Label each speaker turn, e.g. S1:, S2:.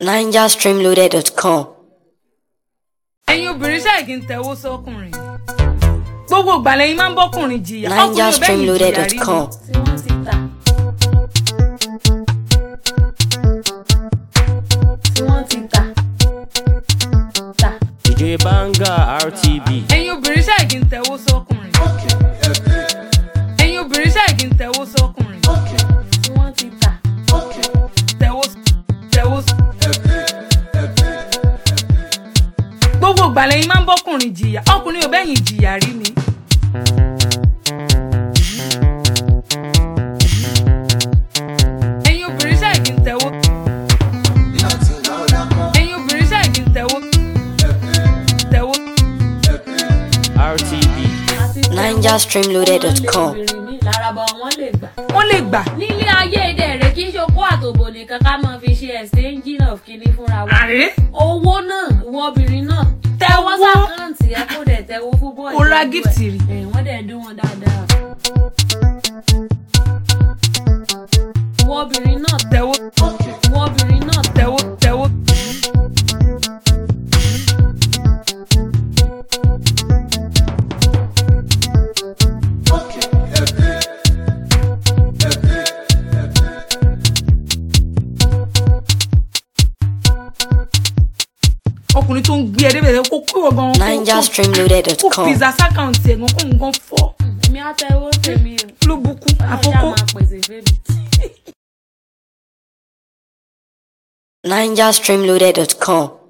S1: NigerStreamloaded.com.
S2: ẹ̀yin obìnrin ṣáà kì í tẹ̀wọ́ sọ́kùnrin gbogbo ìgbà lẹ́yìn máa ń bọ́kùnrin jìyà ọkùnrin ò bẹ́yìn jìyà rí
S1: NigerStreamloaded.com.
S3: tí wọ́n ti tà. tí wọ́n ti tà. tà.
S4: DJ Banga RTB.
S2: ẹ̀yin obìnrin ṣáà kì í tẹ̀wọ́ sọ́kùnrin ẹ̀yin obìnrin ṣáà kì í tẹ̀wọ́ sọ́kùnrin
S3: tí wọ́n ti tà.
S2: tẹ̀wọ́ tẹ̀wọ́ gbogbo ìgbà lẹ́yìn máa ń bọ́kùnrin jìyà ọkùnrin ò bẹ́yìn jìyà rí ni. ẹ̀yin obìnrin ṣáà kì í tẹ̀wọ́ ẹ̀yin obìnrin ṣáà kì í tẹ̀wọ́ tẹ̀wọ́
S4: RTB.
S3: àti tẹ̀wọ́.
S1: NigerStreamloaded.com.
S3: obìnrin mi lárabọ wọn lè gbà.
S2: wọ́n lè gbà
S3: nílé ayé èdè rẹ̀ kì í ṣe okó àtòbò nìkan ká máa fi ṣe exchange of kinní fúnra wa.
S2: àrè
S3: owó náà ìwọ obìnrin náà tẹwọ́
S2: Tẹ̀wọ́.
S3: sàkáǹtì ẹ kó dẹ̀ tẹwọ́ fún bọ́ọ̀lù.
S2: Ó ra gift rí.
S3: wọ́n dẹ̀ dún wọn dáadáa. ìwọ obìnrin náà
S2: tẹ̀wọ́
S3: ìwọ obìnrin náà
S2: tẹ̀wọ́ tẹ̀wọ́. ọkùnrin tó ń gbé ẹ débẹ̀ kó kó wọ gan kó- kó- kó
S1: NigerStreamloaded.com.
S2: pizza sákàǹtì ẹ̀ gan kó nǹkan fọ́
S3: èmi á tẹwọ́ tèmi o.
S2: ló bukú
S3: Ọlọ́run
S2: àkókò.
S3: ṣáà máa pèsè fèmí.
S1: NigerStreamloaded.com.